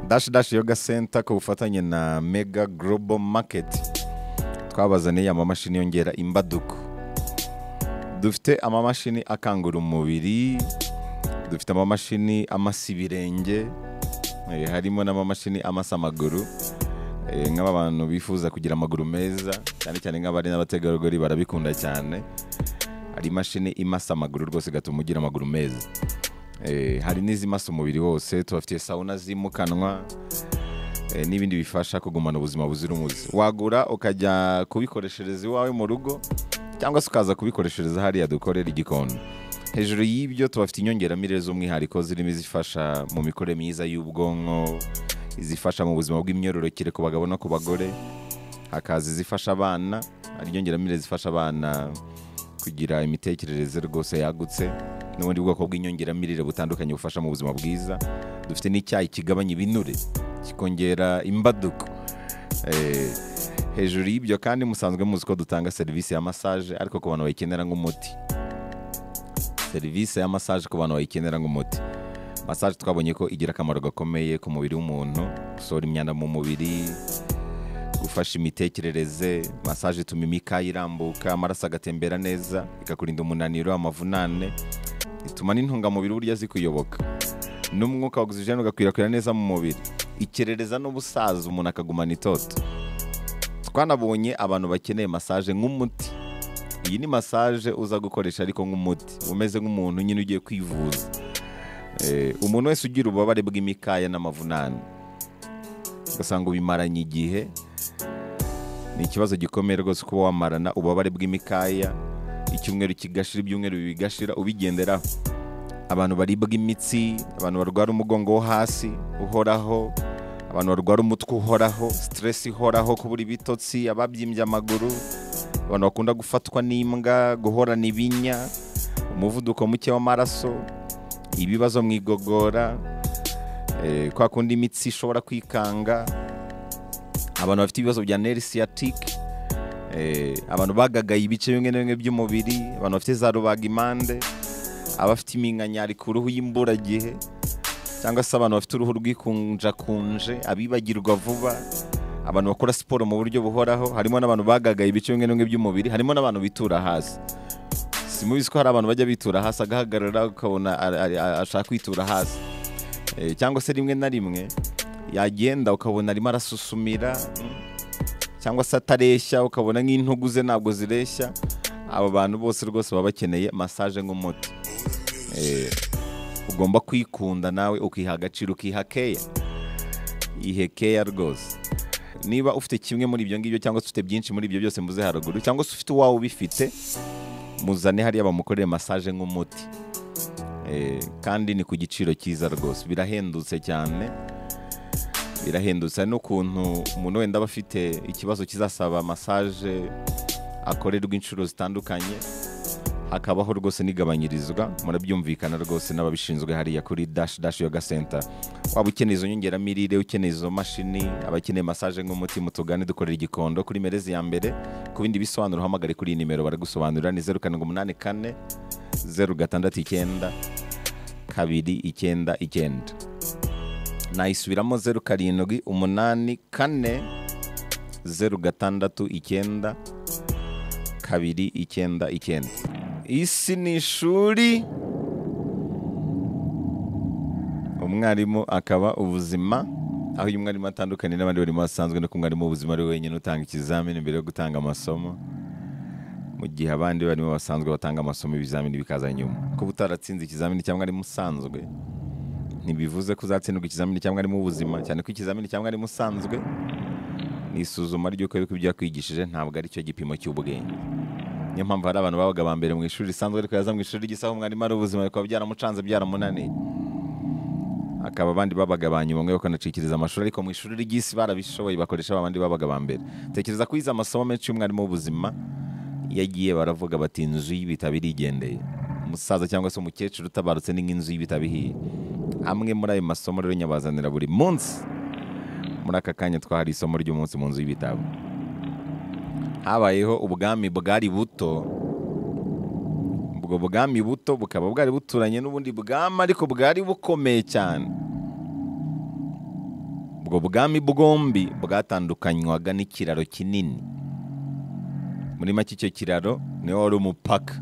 dash dash yoga center ku bufatanye na mega global market twabazaniye amamashini yongera imbaduko dufite amamashini akangura umubiri dufite amamashini amasa ibirenge eh, harimo n'amamashini amasa amaguru Eh, nk'abantu bifuza kugira amaguru meza cyane cyane nk'abari n'abategarugori barabikunda cyane hari imashini imasa amaguru rwose igatuma ugira amaguru meza Eh, hari n'izimasa umubiri wose tubafitiye sawuna zimukanwa eh, n'ibindi bifasha kugumana ubuzima buzira umuze wagura ukajya kubikoreshereza iwawe mu rugo cyangwa se ukaza kubikoreshereza hariya dukorera igikoni hejuru y'ibyo tubafite inyongeramirire z'umwihariko zirimo izifasha mu mikorere myiza y'ubwonko izifasha mu buzima bw'imyororokere ku bagabo no ku bagore hakaza izifasha abana hari inyongeramirire zifasha abana kugira imitekerereze rwose yagutse n'ubundi bwoko bw'inyongeramirire butandukanye bufasha mu buzima bwiza dufite n'icyayi kigabanya ibinure kikongera imbaduko Eh, hejuru y'ibyo kandi musanzwe muzi ko dutanga serivisi ya massage ariko ku bantu bayikenera nk'umuti serivisi ya massage ku bantu bayikenera nk'umuti massage twabonye ko igira akamaro gakomeye ku mubiri w'umuntu gusohora imyanda mu mubiri gufasha imitekerereze massage ituma imikaya irambuka amaraso agatembera neza ikakurinda umunaniro amavunane ituma n'intungamubiri burya zikuyoboka n'umwuka wa ogisijeni ugakwirakwira neza mu mubiri ikerereza n'ubusaza umuntu akagumana itoto twanabonye abantu bakeneye massage nk'umuti iyi ni massage uza gukoresha ariko nk'umuti umeze nk'umuntu nyine ugiye kwivuza Eh, umuntu wese ugira ububabare bw'imikaya n'amavunane ugasanga ubimaranye igihe ni ikibazo gikomeye rwose kuba wamarana ububabare bw'imikaya icyumweru kigashira ibyumweru bibiri bigashira ubigenderaho abantu baribwa imitsi abantu barwara umugongo wo hasi uhoraho abantu barwara umutwe uhoraho siteresi ihoraho kubura ibitotsi ababyimbye amaguru abantu bakunda gufatwa n'imbwa guhorana ibinya umuvuduko muke w'amaraso ibibazo mu igogora eh, kwa kundi imitsi ishobora kwikanga abantu bafite ibibazo bya neri siyatike abantu bagagaye ibice bimwe na bimwe by'umubiri abantu bafite za rubagimpande abafite iminkanyari ku ruhu y'imburagihe cyangwa se abantu bafite uruhu rwikunjakunje abibagirwa vuba abantu bakora siporo mu buryo buhoraho harimo n'abantu bagagaye ibice bimwe na bimwe by'umubiri harimo n'abantu bitura hasi simubizi ko hari abantu bajya bitura hasi agahagarara ukabona ari- ari- ashaka kwitura hasi Eh, cyangwa se rimwe na rimwe yagenda ukabona arimo arasusumira mm, cyangwa se atareshya ukabona nk'intugu ze ntabwo zireshya abo bantu bose rwose baba bakeneye massage nk'umuti Eh, ugomba kwikunda nawe ukiha agaciro ukiha keya ihe keya rwose niba ufite kimwe muri ibyo ngibyo cyangwa se ufite byinshi muri ibyo byose mvuze haruguru cyangwa se ufite uwawe ubifite muzane hariya bamukorere massage nk'umuti Eh, kandi ni ku giciro cyiza rwose birahendutse cyane birahendutse hari n'ukuntu umuntu wenda aba afite ikibazo kizasaba massage akorerwa inshuro zitandukanye hakabaho rwose n'igabanyirizwa murabyumvikana rwose n'ababishinzwe hariya kuri dash dash yoga center waba ukeneye izo nyongeramirire ukeneye izo mashini abakeneye massage nk'umuti mutugane dukorera igikondo kuri merezi ya mbere ku bindi bisobanuro uhamagare kuri iyi nimero baragusobanurira ni zeru karindwi umunani kane zeru gatandatu icyenda kabiri icyenda icyenda nayisubiramo zeru karindwi umunani kane zeru gatandatu icyenda kabiri icyenda icyenda isi ni ishuri umwarimu akaba ubuzima aho uyu mwarimu atandukanye n'abandi barimo basanzwe no ku mwarimu w'ubuzima ari we wenyine utanga ikizamini mbere yo gutanga amasomo mu gihe abandi barimo basanzwe batanga amasomo ibizamini bikaza nyuma kuba utaratsinze ikizamini cyangwa ari musanzwe ntibivuze ko uzatsindwa ikizamini cyangwa ari mu buzima cyane ko ikizamini cyangwa ari musanzwe ni isuzuma ry'uko yuko ibyo yakwigishije ntabwo ari cyo gipimo cy'ubwenge niyo mpamvu hari abantu babaga ba mbere mu ishuri risanzwe ariko yaza mu ishuri ry'isaha umwarimu ari ubuzima bikaba byaramucanze byaramunaniye akaba abandi babaga ba nyuma mwe bakanacikiriza amashuri ariko mu ishuri ry'isi barabishoboye bakoresha abandi babaga ba mbere tekereza ko yize amasomo menshi y'umwarimu w'ubuzima yagiye baravuga bati inzu y'ibitabo irigendeye umusaza cyangwa se umukecuru utabarutse ni nk'inzu y'ibitabo ihiye amwe muri ayo masomo rero nyabazanira buri munsi muri aka kanya twahari isomo ry'umunsi mu nzu y'ibitabo habayeho ubwami bwari buto ubwo bwami buto bukaba bwari buturanye n'ubundi bwami ariko bwari bukomeye cyane ubwo bwami bwombi bwatandukanywaga n'ikiraro kinini muri make icyo kiraro niwo wari umupaka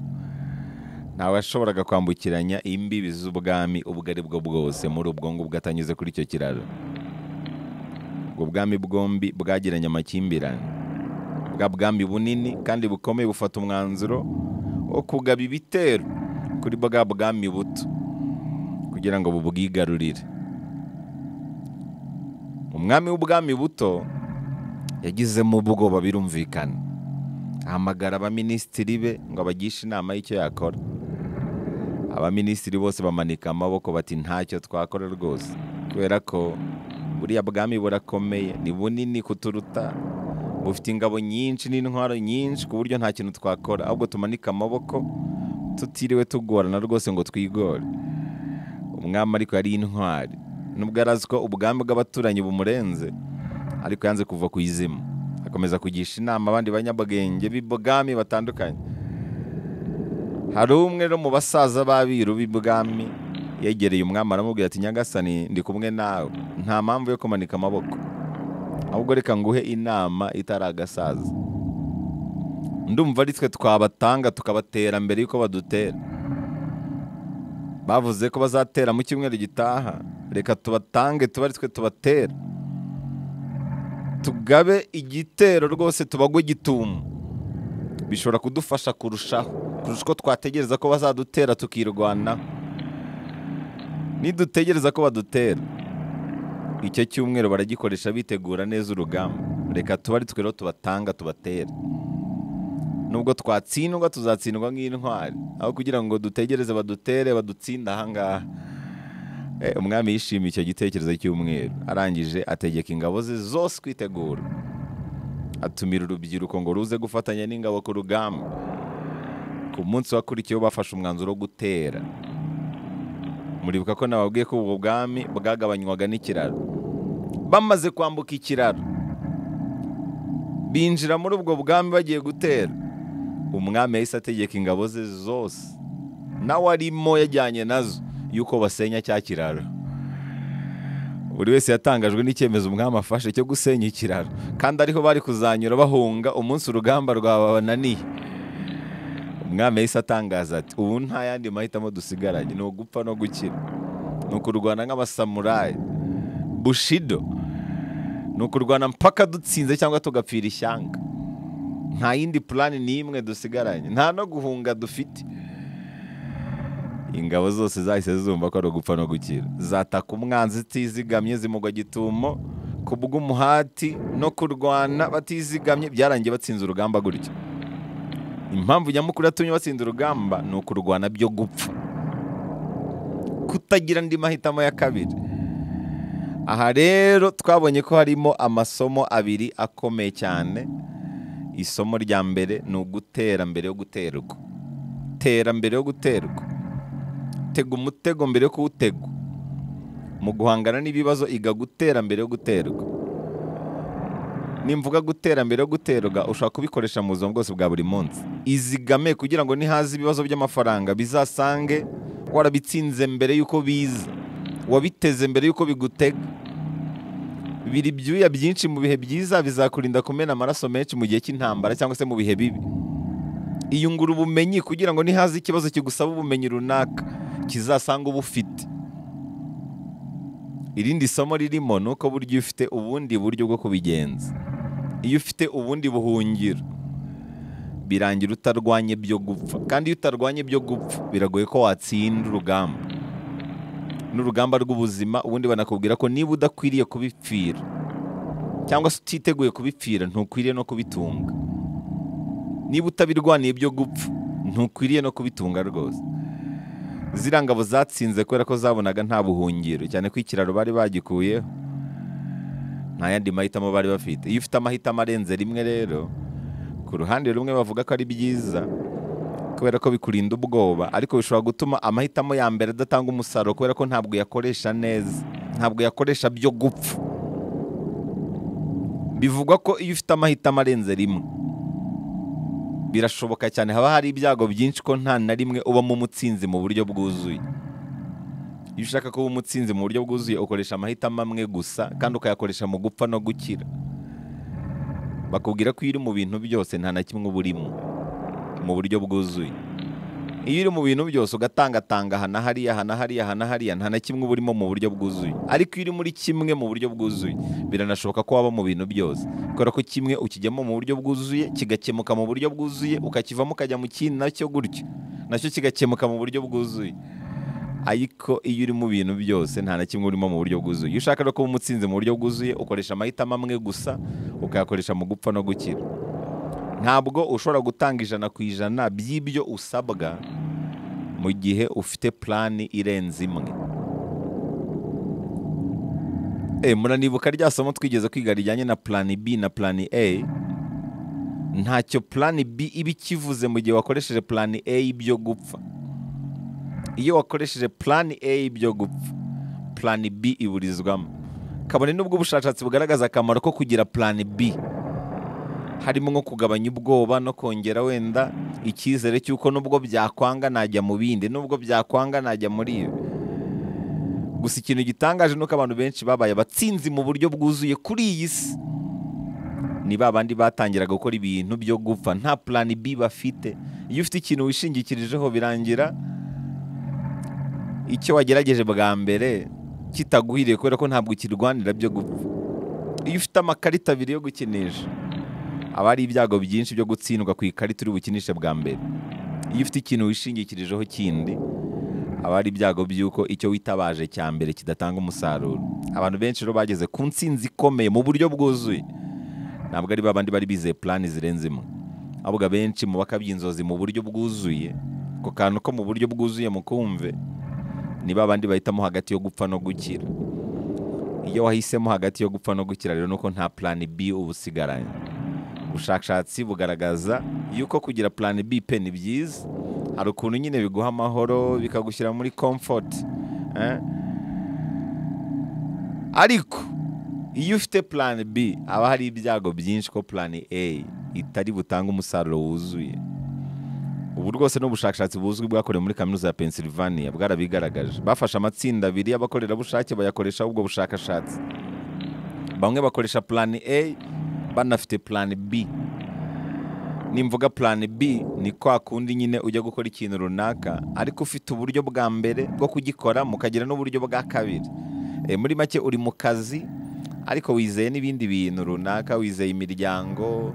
ntawashoboraga kwambukiranya imbibi z'ubwami ubwo ari bwo bwose muri ubwo ngubwo atanyuze kuri icyo kiraro ubwo bwami bwombi bwagiranye amakimbirane bwa bwami bunini kandi bukomeye bufata umwanzuro wo kugaba ibitero kuri bwa bwami buto kugira ngo bubwigarurire umwami w'ubwami buto yagizemo ubwoba birumvikana ahamagara abaminisitiri be ngo abagishe inama y'icyo yakora abaminisitiri bose bamanika amaboko bati ntacyo twakora rwose kubera ko buriya bwami burakomeye ni bunini kuturuta bufite ingabo nyinshi n'intwaro nyinshi ku buryo nta kintu twakora ahubwo tumanika amaboko tutiriwe tugorana rwose ngo twigore umwami ariko yari intwari nubwo arazi ko ubwami bw'abaturanyi bumurenze ariko yanze kuva ku izima akomeza kugisha inama abandi banyabwenge b'ibwami batandukanye hari umwe no mu basaza b'abiru b'ibwami yegereye umwami aramubwira ati nyagasani ndi kumwe nawe nta mpamvu yo kumanika amaboko ahubwo reka nguhe inama itari agasaza ndumva ari twe twabatanga tukabatera mbere y'uko badutera bavuze ko bazatera mu cyumweru gitaha reka tubatange tuba ari twe tubatera tugabe igitero rwose tubagwe gitumo bishobora kudufasha kurushaho kurusha uko twategereza ko bazadutera tukirwanaho nidutegereza ko badutera icyo cyumweru baragikoresha bitegura neza urugamba reka tuba ari twe rero tubatanga tubatera nubwo twatsindwa tuzatsindwa nk'intwari aho kugira ngo dutegereze badutere badutsinda ahangaha Eh, umwami yishimiye icyo gitekerezo cy'umweru arangije ategeka ingabo ze zose kwitegura atumira urubyiruko ngo ruze gufatanya n'ingabo ku rugamba ku munsi wakurikiyeho bafashe umwanzuro wo gutera muribuka ko nababwiye ko ubwo bwami bwagabanywaga n'ikiraro bamaze kwambuka ikiraro binjira muri ubwo bwami bagiye gutera umwami yahise ategeka ingabo ze zose nawe arimo yajyanye nazo y'uko basenya cya kiraro buri wese yatangajwe n'icyemezo umwami afashe cyo gusenya ikiraro kandi ariho bari kuzanyura bahunga umunsi urugamba rwabananiye umwami yahise atangaza ati ubu nta yandi mahitamo dusigaranye ni ugupfa no gukira ni ukurwana nk'abasamurayi bushido ni ukurwana mpaka dutsinze cyangwa tugapfira ishyanga nta yindi purani n'imwe dusigaranye nta no guhunga dufite ingabo zose zahise zumva ko ari ugupfa no gukira zataka umwanzi utizigamye zimugwa gitumo ku bw'umuhati no kurwana batizigamye byarangiye batsinze urugamba gutyo impamvu nyamukuru yatumye batsinda urugamba ni ukurwana byo gupfa kutagira andi mahitamo ya kabiri aha rero twabonye ko harimo amasomo abiri akomeye cyane isomo rya mbere ni ugutera mbere yo guterwa tera mbere yo guterwa tega umutego mbere yo kuwutega mu guhangana n'ibibazo iga gutera mbere yo guterwa nimvuga gutera mbere yo guterwa ushobora kubikoresha mu buzima bwose bwa buri munsi izigame kugira ngo nihaze ibibazo by'amafaranga bizasange warabitsinze mbere y'uko biza wabiteze mbere y'uko bigutega biri ibyuya byinshi mu bihe byiza bizakurinda kumena amaraso menshi mu gihe cy'intambara cyangwa se mu bihe bibi iyungura ubumenyi kugira ngo nihaze ikibazo kigusaba ubumenyi runaka kizasanga uba ufite irindi somo ririmo ni uko burya iyo ufite ubundi buryo bwo kubigenza iyo ufite ubundi buhungiro birangira utarwanye byo gupfa kandi iyo utarwanye byo gupfa biragoye ko watsinda urugamba n'urugamba rw'ubuzima ubundi banakubwira ko niba udakwiriye kubipfira cyangwa se utiteguye kubipfira ntukwiriye no kubitunga niba utabirwaniye byo gupfa ntukwiriye no kubitunga rwose ziriya ngabo zatsinze kubera ko zabonaga nta buhungiro cyane ko ikiraro bari bagikuyeho nta yandi mahitamo bari bafite iyo ufite amahitamo arenze rimwe rero ku ruhande rumwe bavuga ko ari byiza kubera ko bikurinda ubwoba ariko bishobora gutuma amahitamo ya mbere adatanga umusaruro kubera ko ntabwo yakoresha neza ntabwo yakoresha byo gupfa bivugwa ko iyo ufite amahitamo arenze rimwe birashoboka cyane haba hari ibyago byinshi ko nta na rimwe ubamo umutsinzi mu buryo bwuzuye iyo ushaka kuba umutsinzi mu buryo bwuzuye ukoresha amahitamo amwe gusa kandi ukayakoresha mu gupfa no gukira bakubwira ko iyo uri mu bintu byose nta na kimwe uba urimo mu buryo bwuzuye iyo uri mu bintu byose ugatangatanga aha na hariya aha na hariya aha na hariya nta na kimwe uba urimo mu buryo bwuzuye ariko iyo uri muri kimwe mu buryo bwuzuye biranashoboka ko waba mu bintu byose kubera ko kimwe ukijyamo mu buryo bwuzuye kigakemuka mu buryo bwuzuye ukakivamo ukajya mu kindi nacyo gutyo nacyo kigakemuka mu buryo bwuzuye ariko iyo uri mu bintu byose nta na kimwe urimo mu buryo bwuzuye iyo ushaka no kuba umutsinzi mu buryo bwuzuye ukoresha amahitamo amwe gusa ukayakoresha mu gupfa no gukira ntabwo ushobora gutanga ijana ku ijana by'ibyo usabwa mu gihe ufite purani irenze imwe Eh, muranibuka rya somo twigeze kwiga rijyanye na purani B na purani A ntacyo purani B iba ikivuze mu gihe wakoresheje purani A byo gupfa iyo wakoresheje purani A byo gupfa purani B iburizwamo kabone n'ubwo ubushakashatsi bugaragaza akamaro ko kugira purani B harimo nko kugabanya ubwoba no kongera wenda icyizere cy'uko nubwo byakwanga najya mu bindi nubwo byakwanga najya muri ibi gusa ikintu gitangaje ni uko abantu benshi babaye abatsinzi mu buryo bwuzuye kuri iyi si ni ba bandi batangiraga gukora ibintu byo gupfa nta purani B bafite iyo ufite ikintu wishingikirijeho birangira icyo wagerageje bwa mbere kitaguhiriye kubera ko ntabwo ukirwanira byo gupfa iyo ufite amakarita abiri yo gukinisha haba hari ibyago byinshi byo gutsindwa ku ikarita uri bukinishe bwa mbere iyo ufite ikintu wishingikirijeho kindi haba hari ibyago by'uko icyo witabaje cya mbere kidatanga umusaruro abantu benshi rero bageze ku ntsinzi ikomeye mu buryo bwuzuye ntabwo ari babandi bari bizeye purani zirenze imwe ahubwo abenshi mubaka by'inzozi mu buryo bwuzuye ako kantu ko mu buryo bwuzuye mu kumve ni babandi bahitamo hagati yo gupfa no gukira iyo wahisemo hagati yo gupfa no gukira rero nuko nta purani B uba usigaranye ubushakashatsi bugaragaza yuko kugira purani B pe ni byiza hari ukuntu nyine biguha amahoro bikagushyira muri comfort eh? ariko iyo ufite purani B haba hari ibyago byinshi ko purani A itari butange umusaruro wuzuye ubu rwose ni ubushakashatsi buzwi bwakorewe muri kaminuza ya Pennsylvania bwarabigaragaje bafashe amatsinda abiri y'abakorerabushake bayakoresha ubwo bushakashatsi bamwe bakoresha purani A banafite purani B nimvuga purani B ni kwa kundi nyine ujya gukora ikintu runaka ariko ufite uburyo bwa mbere bwo kugikora mukagira n'uburyo bwa kabiri Eh, muri make uri mu kazi ariko wizeye n'ibindi bintu runaka wizeye imiryango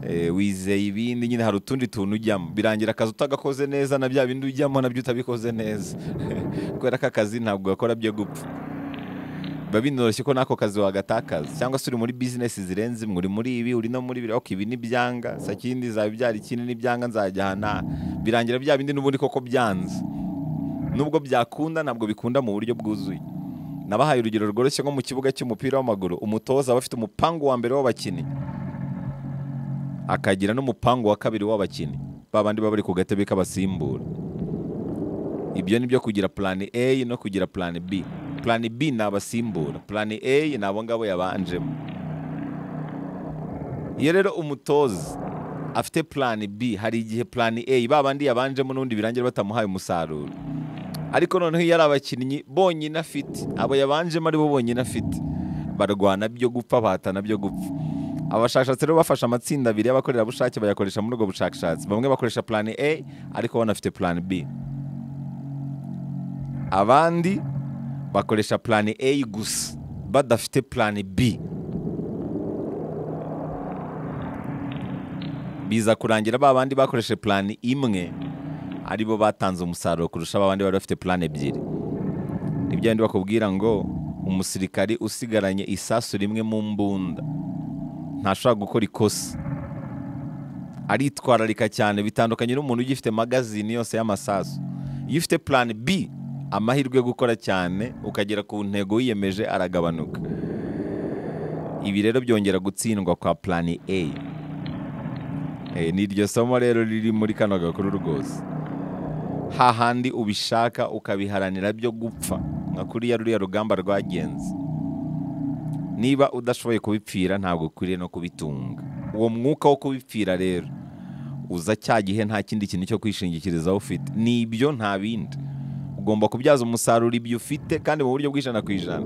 eh, wizeye ibindi nyine hari utundi tuntu ujyamo birangira akazi utagakoze neza na bya bindi ujyamo nabyo utabikoze neza kubera ko akazi ntabwo gakora byo gupfa biba binoroshye ko n'ako kazi wagatakaza cyangwa se uri muri bizinesi zirenze imwe uri muri ibi uri no muri biriya ok ibi ni byanga sa kindi zabibyara ikindi ni byanga nzajya aha n'aha birangira bya bindi n'ubundi koko byanze nubwo byakunda ntabwo bikunda mu buryo bwuzuye nabahaye urugero rworoshye nko mu kibuga cy'umupira w'amaguru umutoza aba afite umupangu wa mbere w'abakinnyi akagira n'umupangu wa kabiri w'abakinnyi ba bandi baba bari ku gatebe k'abasimbura ibyo ni byo kugira purani A no kugira purani B purani B ni abasimbura purani A ni abo ngabo yabanjemo iyo rero umutoza afite purani B hari igihe purani A ba bandi yabanjemo n'ubundi birangira batamuhaye umusaruro ariko noneho iyo ari abakinnyi bonyine afite abo yabanjemo ari bo bonyine afite barwana byo gupfa bahatana byo gupfa abashakashatsi rero bafashe amatsinda abiri y'abakorerabushake bayakoresha muri ubwo bushakashatsi bamwe bakoresha purani A ariko banafite purani B abandi bakoresha purani A gusa badafite purani B biza kurangira ba bandi bakoresha purani imwe ari bo batanze umusaruro kurusha ba bandi bari bafite purani ebyiri ni bya bindi bakubwira ngo umusirikari usigaranye isasu rimwe mu mbunda ntashobora gukora ikosa aritwararika cyane bitandukanye n'umuntu ugifite magazine yose y'amasasu iyo ufite purani B amahirwe yo gukora cyane ukagera ku ntego wiyemeje aragabanuka ibi rero byongera gutsindwa kwa purani A Eh, ni iryo somo rero riri muri kano gakuru rwose hahandi ubishaka ukabiharanira byo gupfa nka kuriya ruriya rugamba rwagenze niba udashoboye kubipfira ntabwo ukwiriye no kubitunga uwo mwuka wo kubipfira rero uza cya gihe nta kindi kintu cyo kwishingikirizaho ufite ni ibyo nta bindi ugomba kubyaza umusaruro ibyo ufite kandi mu buryo bw'ijana ku ijana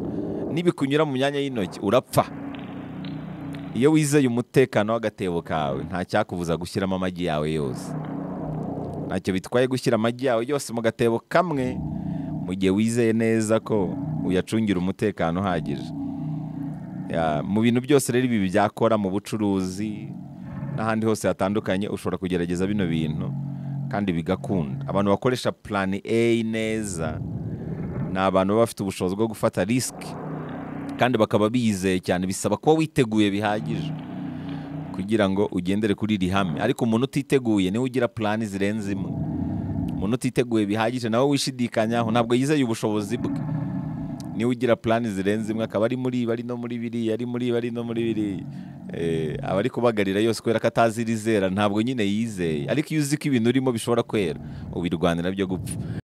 nibikunyura mu myanya y'intoki urapfa iyo wizeye umutekano w'agatebo kawe nta cyakubuza gushyiramo amagi yawe yose ntacyo bitwaye gushyira amagi yawe yose mu gatebo kamwe mu gihe wizeye neza ko uyacungira umutekano uhagije Ya, mu bintu byose rero ibi byakora mu bucuruzi n'ahandi hose hatandukanye ushobora kugerageza bino bintu kandi bigakunda abantu bakoresha plan A neza ni abantu baba bafite ubushobozi bwo gufata risiki kandi bakaba bizeye cyane bisaba kuba witeguye bihagije kugira ngo ugendere kuri iri hame ariko umuntu utiteguye niwe ugira plan zirenze imwe umuntu utiteguye bihagije nawe wishidikanyaho ntabwo yizeye ubushobozi bwe niwe ugira plan zirenze imwe akaba ari muri bari no muri biriya ari muri bari no muri biriya Eh, aba ari kubagarira yose kubera ko atazi irizera ntabwo nyine yizeye ariko iyo uzi ko ibintu urimo bishobora kwera ubirwanira byo gupfa